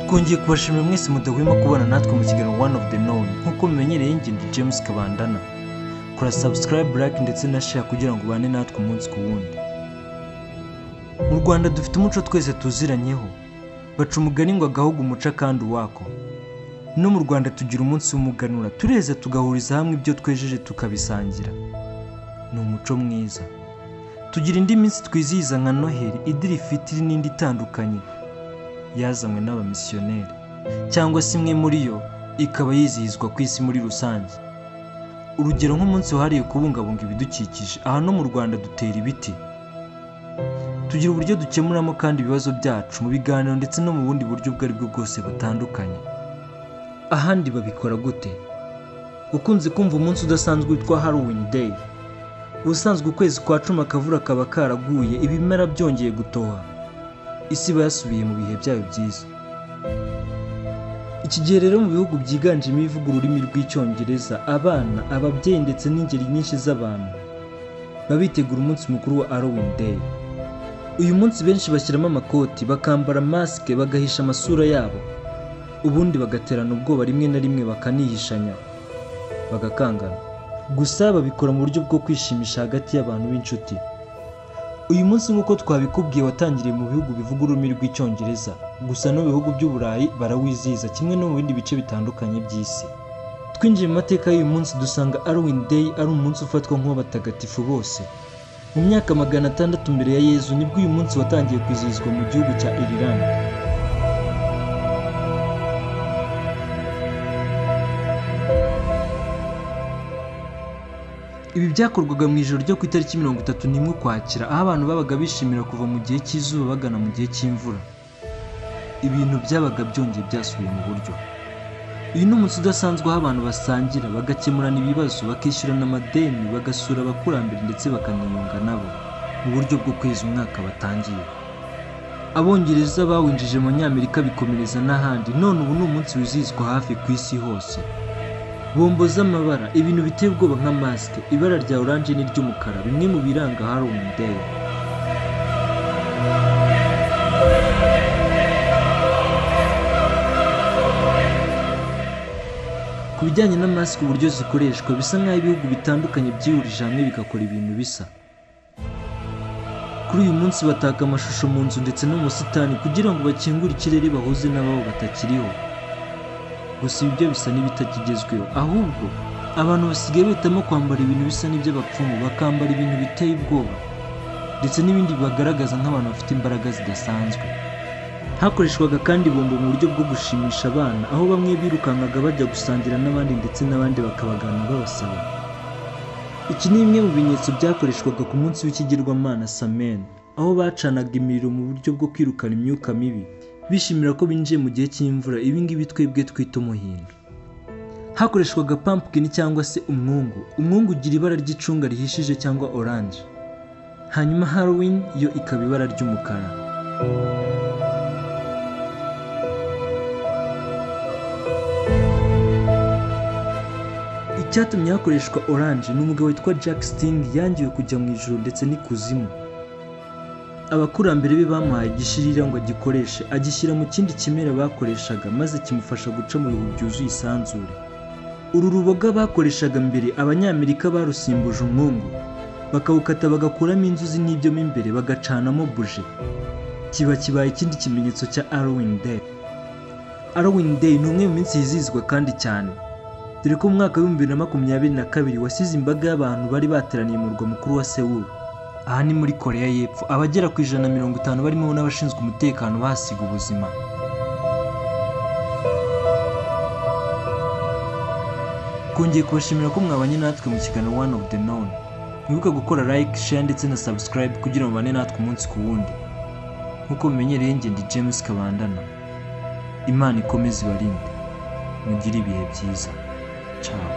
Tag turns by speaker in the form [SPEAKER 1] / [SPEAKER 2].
[SPEAKER 1] twongeye kubashimira mwese mudahwema kubana natwe mu kiganiro one of the known nk'uko mumenyereye njye ndi james kabandana kora subscribe like ndetse na share kugira ngo ubane natwe umunsi ku wundi mu rwanda dufite umuco twese tuziranyeho baca umugani ngo agahugu umuca kandi uwako no mu rwanda tugira umunsi w'umuganura tureza tugahuriza hamwe ibyo twejeje tukabisangira ni umuco mwiza tugira indi minsi twizihiza nka noheli idiri fitiri n'indi itandukanye yazanywe n'abamisiyoneri cyangwa se imwe muri yo ikaba yizihizwa ku isi muri rusange urugero nk'umunsi wahariwe kubungabunga ibidukikije aha no mu rwanda dutera ibiti tugira uburyo dukemuramo kandi ibibazo byacu mu biganiro ndetse no mu bundi buryo ubwo aribwo bwose butandukanye ahandi babikora gute ukunze kumva umunsi udasanzwe witwa halloween day ubusanzwe ukwezi kwa cumi akavura kaba karaguye ibimera byongeye gutoha isi iba yasubiye mu bihe byayo byiza iki gihe rero mu bihugu byiganjemo ibivuga ururimi rw'icyongereza abana ababyeyi ndetse n'ingeri nyinshi z'abantu baba bitegura umunsi mukuru wa halloween day uyu munsi benshi bashyiramo amakoti bakambara masike bagahisha amasura yabo ubundi bagaterana ubwoba rimwe na rimwe bakanihishanya bagakangana gusa babikora mu buryo bwo kwishimisha hagati y'abantu b'inshuti uyu munsi nk'uko twabikubwiye watangiriye mu bihugu bivuga ururimi rw'icyongereza gusa no mu bihugu by'uburayi barawizihiza kimwe no mu bindi bice bitandukanye by'isi twinjiye mu mateka y'uyu munsi dusanga Halloween Day ari umunsi ufatwa nk'uw'abatagatifu bose mu myaka magana atandatu mbere ya yezu nibwo uyu munsi watangiye kwizihizwa mu gihugu cya irilande ibi byakorwaga mu ijoro ryo ku itariki mirongo itatu n'imwe ukwakira aho abantu babaga bishimira kuva mu gihe cy'izuba bagana mu gihe cy'imvura ibintu byabaga byongeye byasubiye mu buryo uyu ni umunsi udasanzwe aho abantu basangira bagakemurana ibibazo bakishyurana amadeni bagasura abakurambere ndetse bakaniyunga nabo mu buryo bwo kweza umwaka batangiye abongereza bawinjije mu nyamerika bikomereza n'ahandi none ubu ni umunsi wizihizwa hafi ku isi hose bombo z'amabara ibintu biteye ubwoba nka masike ibara rya oranje n'iry'umukara bimwe mu biranga Halloween Day ku bijyanye na masike uburyo zikoreshwa bisa nk'aho ibihugu bitandukanye byihurije hamwe bigakora ibintu bisa kuri uyu munsi bataka amashusho mu nzu ndetse no mu busitani kugira ngo bakingure ikirere bahuze n'ababo batakiriho gusa ibyo bisa n'ibitakigezweho ahubwo abantu basigaye bahitamo kwambara ibintu bisa n'iby'abapfumu bakambara ibintu biteye ubwoba ndetse n'ibindi bibagaragaza nk'abantu bafite imbaraga zidasanzwe hakoreshwaga kandi bombo mu buryo bwo gushimisha abana aho bamwe birukankaga bajya gusangira n'abandi ndetse n'abandi bakabagana babasaba iki ni bimwe mu bimenyetso byakoreshwaga ku munsi w'ikigirwamana samen aho bacanaga imiriro mu buryo bwo kwirukana imyuka mibi bishimira ko binjiye mu gihe cy'imvura ibi ngibi twebwe twita umuhindo hakoreshwaga pumpkin cyangwa se umwungu umwungu ugira ibara ry'icunga rihishije cyangwa oranje hanyuma halloween yo ikaba ibara ry'umukara icyatumye hakoreshwa oranje ni umugabo witwa jack sting yangiwe kujya mu ijuru ndetse n'ikuzimu abakurambere be bamuhaye igishirira ngo agikoreshe agishyira mu kindi kimera bakoreshaga maze kimufasha guca mu bihu byuzuye isanzure uru ruboga bakoreshaga mbere abanyamerika barusimbuje umwungu bakawukata bagakuramo inzuzi n'ibyo mo imbere bagacanamo buje kiba kibaye ikindi kimenyetso cya Halloween Day Halloween Day ni umwe mu minsi yizihizwa kandi cyane dore ko mu mwaka w'ibihumbi bibiri na makumyabiri na kabiri wasize imbaga y'abantu bari bateraniye mu murwa mukuru wa Seoul aha ni muri koreya y'epfo abagera ku ijana na mirongo itanu barimo n'abashinzwe umutekano bahasiga ubuzima twongeye kubashimira ko mwabanye natwe mu kiganiro one of the known mwibuke gukora like share ndetse na subscribe kugira ngo mubane natwe umunsi ku wundi nk'uko mumenyereye njye ndi james kabandana imana ikomeze ibarinde mugire ibihe byiza ciao